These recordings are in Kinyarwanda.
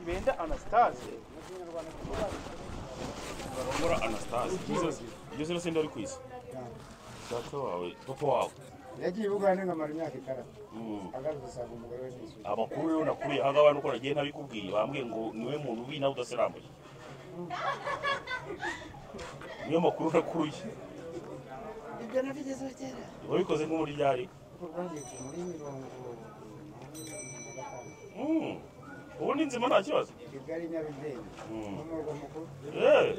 Munyumvira Anastase Baromora Anastase iyo zino sinde ari ku isi data wawe papa wawe yagiye bugana nkamara imyaka itara Mm. agarutse asanga umugore we n'isuku amakuru yo nakuriye aha ngaha nuko nagiye ntabikubwiye bambwiye ngo niwe muntu ubi nawe udasirambuye niyo makuru nakuruye ibyo nabigezeho kera wabikoze nk'umuryari kuko rwangiye muri mirongo umunani na gatanu Mm. ubundi nzima nta kibazo kigali nyarugenge Mm. n'umurwa mukuru Eh.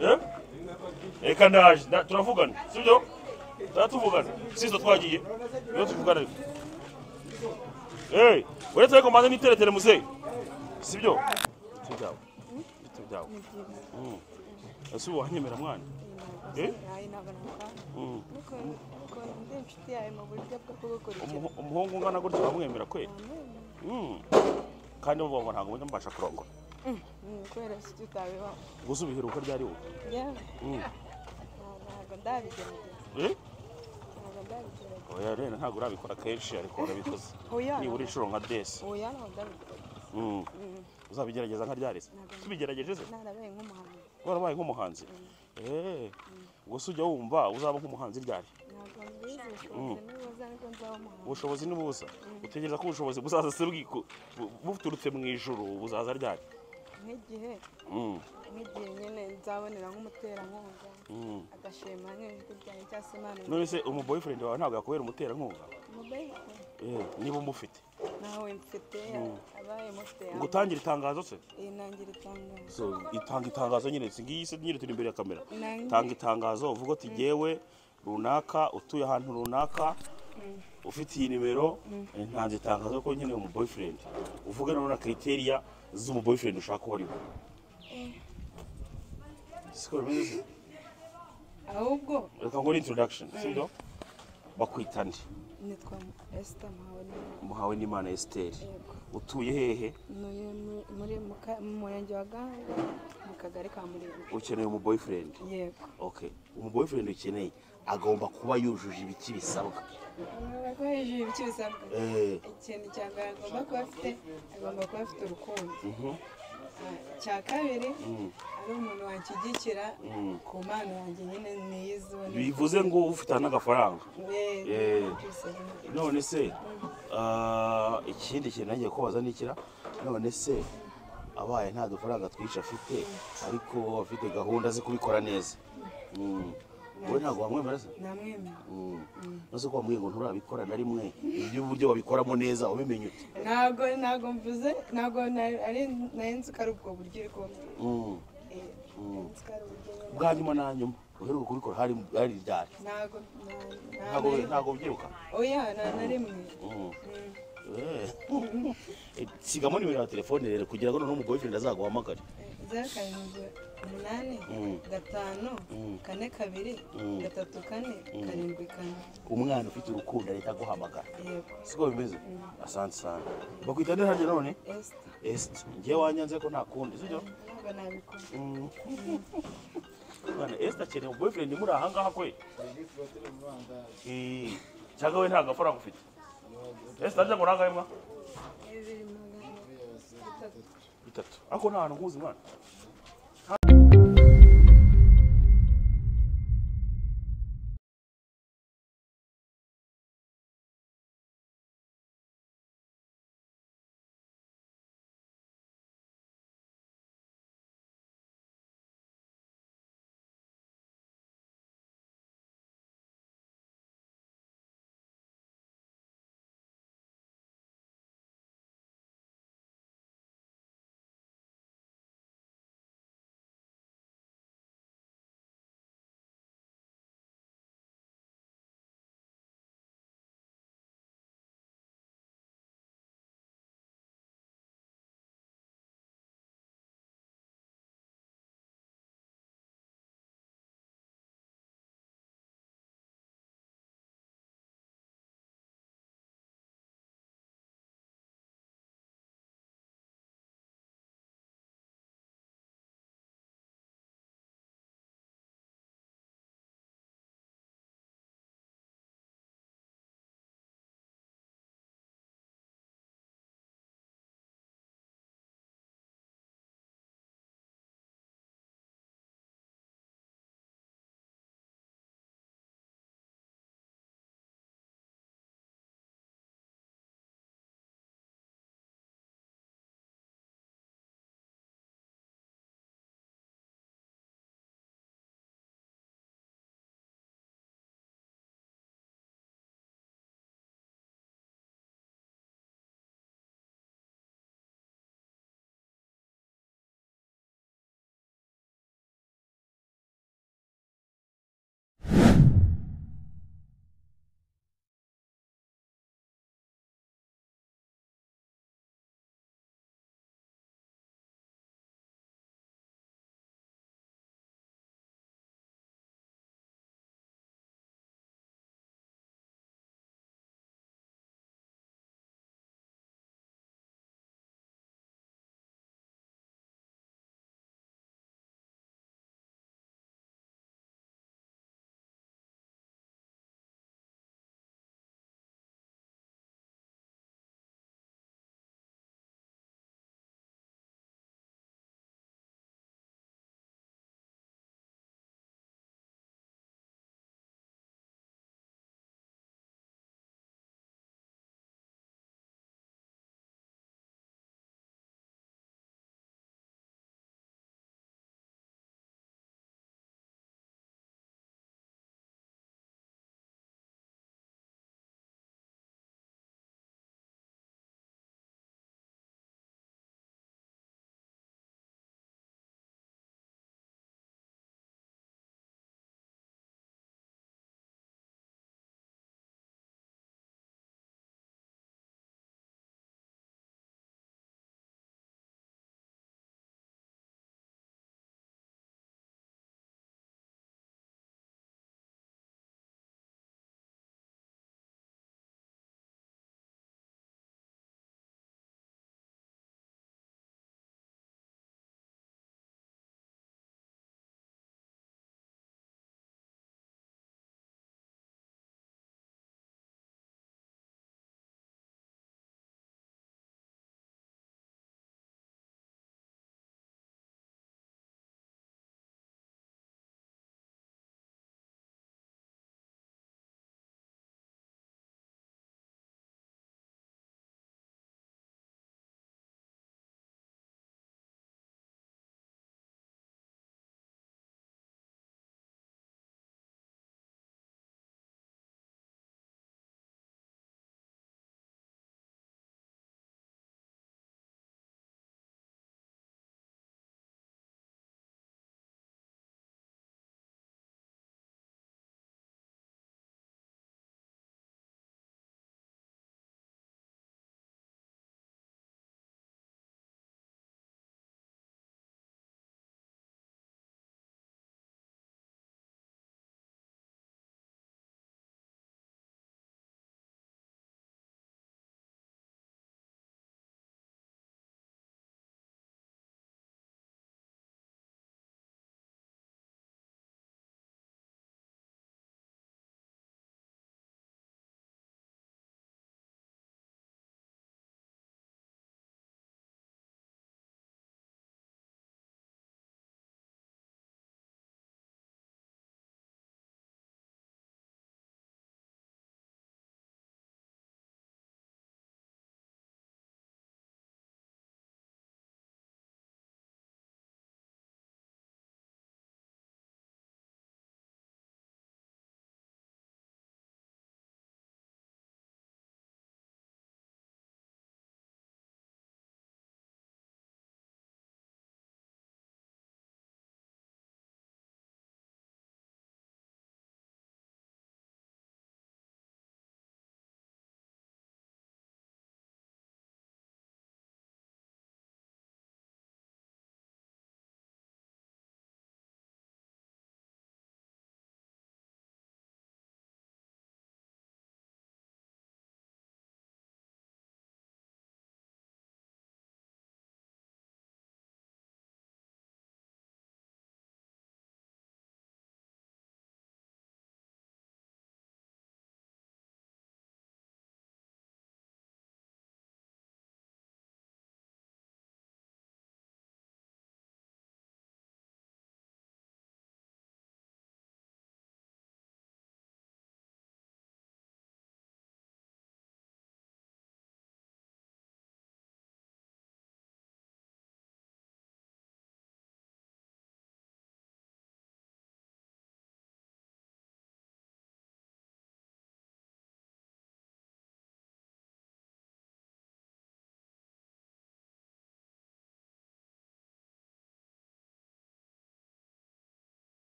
Eh? reka ndaje nda- turavugana sibyo tuba tuvugana sizo twagiye niyo tuvugana rero Eh, uretse ariko mbanza n'iteretere muzehe sibyo ibiti byawe ibiti byawe Mm. ese ubu wanyemera mwana Eh? Mm. Umuho- umuhungu ungana gutya wamwemera kwe Mm. kandi bo ngo ntabwo mbona mbasha kurongora gusa ubiheruka ryari wowe Mm. Eh? oya rero ntabwo urabikora kenshi ariko urabikoze nibura inshuro nka desi Mm. uzabigerageza nka ryarese tubigerageje se warabaye nk'umuhanzi Eh, gusa ujya wumva uzaba nk'umuhanzi ryari ubushobozi ni buza utegereza ko ubushobozi buzaza se bwiku bu- buturutse mu ijuru buzaza ryari nk'igihe Mm. nk'igihe nyine nzabonera nk'umuterankunga Mm. agashima nk'ijwi ryanjye cyangwa se imana none se umu boyfriend wawe ntabwo yakubera umuterankunga Mobile phone. Eh, niba umufite nawe mfite abaye mufite ngo utangire itangazo se inangira itangazo So, itanga itangazo nyine si ngiyi se nyine turi imbere ya kamera Nange. tanga itangazo uvuga ati jyewe runaka utuye ahantu runaka ufite iyi nimero ntanze itangazo ko nyine umu boyfriend uvuga noneho na criteriya z'umu boyfriend ushaka uwo ari we siko bimeze se? ahubwo reka nkore introduction sibyo bakwita nde nitwa esita mpawe muhawe n'imana esiteri yego utuye hehe Ntuye mu- muri mu ka- mu murenge wa gahanga mu kagari ka murenge ukeneye umu boyfriend yego okay umu boyfriend ukeneye agomba kuba yujuje ibiki bisabwa ko hejuru ibiki bisabwa Eh. ikintu cya mbere agomba kuba afite agomba kuba afite urukundo icya kabiri ari umuntu wanshyigikira ku mpano yanjye nyine niyizone bivuze ngo ufitana n'agafaranga Eh. none se ah, ikindi kintu nagiye kubaza nikira none se abaye nta dufaranga twinshi afite ariko afite gahunda zo kubikora neza Mm. wowe ntabwo wamwemera se namwemera Mm. nose ko wambwiye ngo nturabikora na rimwe iby'uburyo babikoramo neza ubimenye ute ntabwo ntabwo mvuze ntabwo na- ari nari nzi ko ari ubwo buryo iri kuba Mm. Eh, nari nzi ko ari uburyo bumwe. bwa nyuma na nyuma uheruka kubikora hari hari ryari ntabwo na- na- ntabwo na- ntabwo ubyibuka oya na na rimwe Mm. Mm. Eh. sigamo nimero ya telefone rero kugira ngo noneho umuboyfriend azaguhamagare Eh, zeru karindwi umunani Mm. gatanu Mm. kane kabiri Mm. gatatu kane karindwi kane umwana ufite urukundo ahita aguhamagara yego siko bimeze asante sana bakwita nde nanjye none esita esite ngiye wanyanze ko nta kundi sibyo ntabwo nabikora Mm. Mwana esite akeneye boyfriend muri aha ngaha kwe serivisi batari mu rwanda Eh, cyangwa we nta gafaranga ufite esite ajya ngo nangahe mwa bibiri magana atatu bitatu ariko nta hantu nkuzi mwana